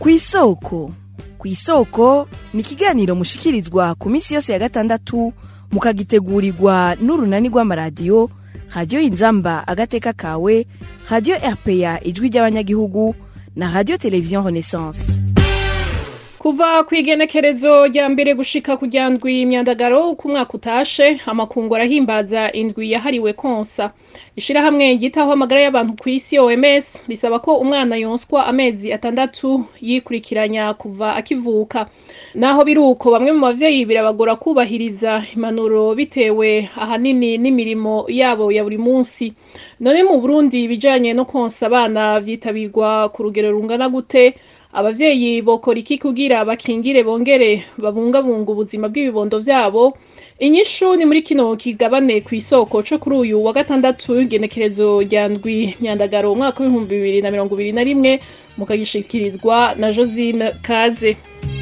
kw'isoko kw'isoko ni ikiganiro mushikirizwa ku minsi yose ya gatandatu mukagitegurirwa n'urunani rw'amaradiyo radiyo inzamba agateka kawe radiyo rpa ijwi ry'abanyagihugu na radiyo televiziyo renaissance kuva ku igenekerezo rya mbere gushika ku rya ndwi imyandagaro uko umwaka utashe amakungu arahimbaza indwi yahariwe konsa ishirahamwe ryitaho amagara y'abantu ku isi oms risaba ko umwana yonswa amezi atandatu yikurikiranya kuva akivuka naho biri uko bamwe mu bavyeyi birabagora kubahiriza impanuro bitewe ahanini n'imirimo yabo ya buri munsi none mu burundi ibijanye no konsa abana vyitabirwa ku rugero rungana gute abavyeyi bokora iki kugira bakingire bongere babungabunga ubuzima bw'ibibondo vyabo inyishu ni muri kino kigabane kw'isoko co kuri uyu wa gatandatu igenekerezo rya ndwi myandagaro umwaka w'ibihumbi bibiri na mirongo ibiri na rimwe mukagishikirizwa na josine kaze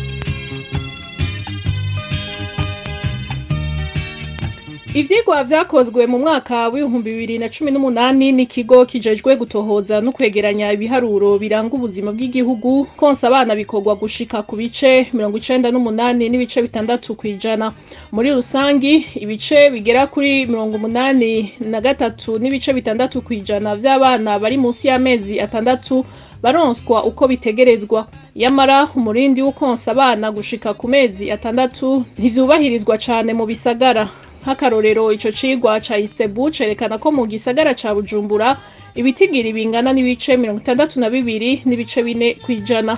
ivyigwa vyakozwe mu mwaka w'ibihumbi bibiri na cumi n'umunani n'ikigo kijejwe gutohoza no kwegeranya ibiharuro biranga ubuzima bw'igihugu konsa abana bikorwa gushika ku bice mirongo icenda n'umunani n'ibice bitandatu kw'ijana muri rusangi ibice bigera kuri mirongo umunani na gatatu n'ibice bitandatu kw'ijana vy'abana bari munsi y'amezi atandatu baronswa uko bitegerezwa yamara umurindi w'ukonsa abana gushika ku mezi atandatu ntivyubahirizwa cane mu bisagara nk'akarorero ico cigwa ca istebu cerekana ko mu gisagara ca bujumbura ibitigiri bingana n'ibice mirongo itandatu na bibiri n'ibice bine kw'ijana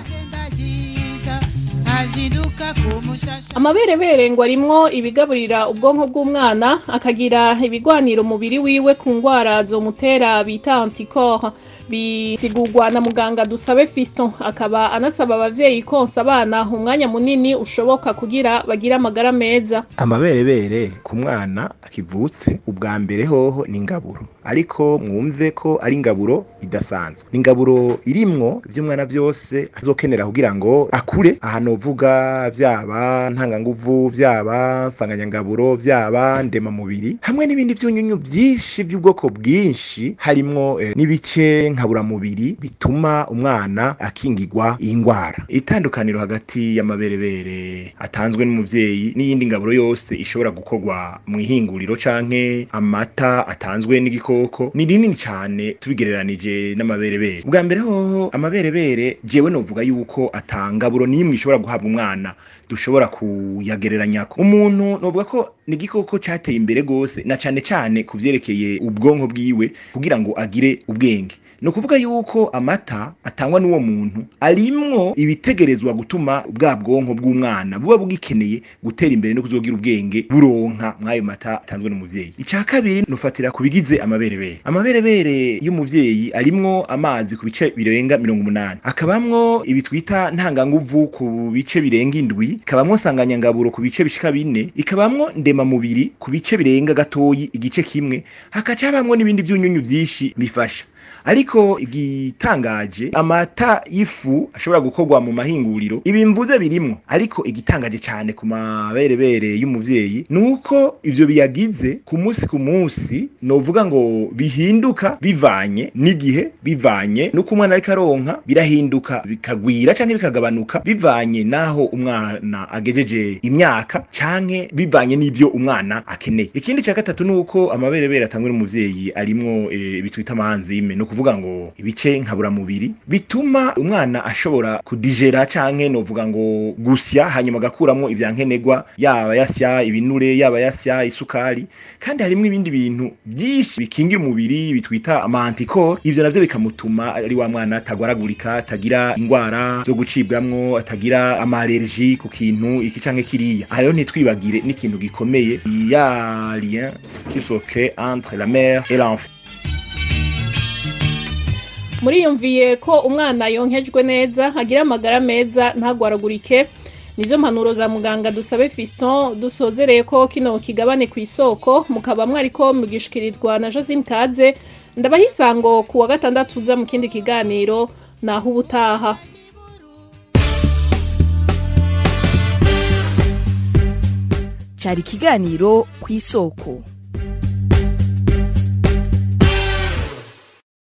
amaberebere ngo arimwo ibigaburira ubwonko bw'umwana akagira ibigwanira umubiri wiwe ku ngwara zomutera bita antikore bisigurwa na muganga dusabe fiston akaba anasaba abavyeyi konsa abana umwanya munini ushoboka kugira bagire amagara meza amaberebere ku mwana akivutse ubwa mbere hoho ni ingaburo ariko mwumve ko ari ingaburo idasanzwe ni ingaburo irimwo ivy'umwana vyose azokenera kugira ngo akure aha novuga vyaba ntanganguvu vyaba nsanganyangaburo vyaba ndemamubiri hamwe n'ibindi vyunyunyu vyinshi vy'ubwoko bwinshi harimwo eh, n'ibice nkaburamubiri bituma umwana akingirwa iyi ngwara itandukaniro hagati y'amaberebere atanzwe n'umuvyeyi n'iyindi ngaburo yose ishobora gukorwa mu ihinguriro canke amata atanzwe n'igikoko ni rinini cane tubigereranije n'amaberebere ubwa mbere hoho amaberebere jewe novuga yuko atangaburo n'imwe ishobora guhabwa umwana dushobora kuyagereranyako umuntu novuga ko ni igikoko cateye imbere gose na cane cane ku vyerekeye ubwonko bwiwe kugira ngo agire ubwenge ni ukuvuga yuko amata atangwa n'uwo muntu arimwo ibitegerezwa gutuma bwa bwonko bw'umwana buba bugikeneye gutera imbere no kuzogira ubwenge buronka mw'ayo mata atanzwe n'umuvyeyi ica kabiri nufatira ku bigize amaberebere amaberebere y'umuvyeyi arimwo amazi ku bice birenga mirongo umunani akabamwo ibi twita ntanganguvu ku bice birenga indwi ikabamwo nsanganyangaburo ku bice bishika bine ikabamwo ndemamubiri ku bice birenga gatoyi igice kimwe hakaca habamwo n'ibindi vyunyunyu vyinshi bifasha ariko igitangaje amata y'ifu ashobora gukorwa mu mahinguriro ibi mvuze birimwo ariko igitangaje cyane ku maberebere y'umuvyeyi nuko ivyo biyagize ku munsi ku munsi novuga ngo bihinduka bivanye n'igihe bivanye nuko umwana ariko aronka birahinduka bikagwira canke bikagabanuka bivanye naho umwana agejeje imyaka canke bivanye n'ivyo umwana akeneye ikindi ca gatatu nuko amaberebere atangwe n'umuvyeyi arimwo e, bitwita amanzime no kuvuga ngo ibice nkaburamubiri bituma umwana ashobora kudigera canke novuga ngo gusya hanyuma agakuramwo ivyankenerwa yaba yasya ibinure yaba yasya isukari kandi harimwo ibindi bintu byinshi bikingira umubiri bitwita amantikore ivyo navyo bikamutuma ari wa mwana atagwaragurika atagira ingwara zo gucibwamwo atagira amalerji ku kintu iki canke kiriya aha rero ntitwibagire n'ikintu gikomeye ya lien qui se crée entre la mère et l'enfant muriyumviye ko umwana yonkejwe neza agira amagara meza ntagwaragurike nizo mpanuro za muganga dusabe fiston dusozereye ko kino kigabane ku isoko mukaba mwariko mugishikirizwa na josine kaze ndabaha isango ku wa gatandatu uza mu kindi kiganiro naho ubutaha cyari ikiganiro ku isoko